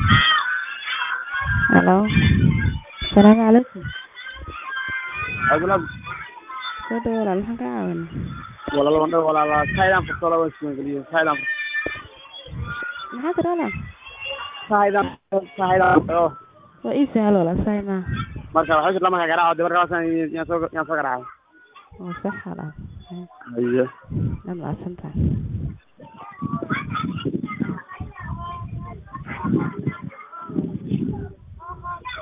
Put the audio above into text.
Hello. Salaamu calaykum. Abdullah Soo dhawaad walaal maxaan kaa caawinaa? walaal wandho walaal Thailand furto laba ismaan geliyo Thailand Maxaa tiri walaal? Thailand Thailand oo Waa ii sahal walaal saay maaha. marka waxa jirta marka garaaco dabar kaasan yaan soo yaan soo garaacay Waa sax walaal. haye Waad mahadsantahay.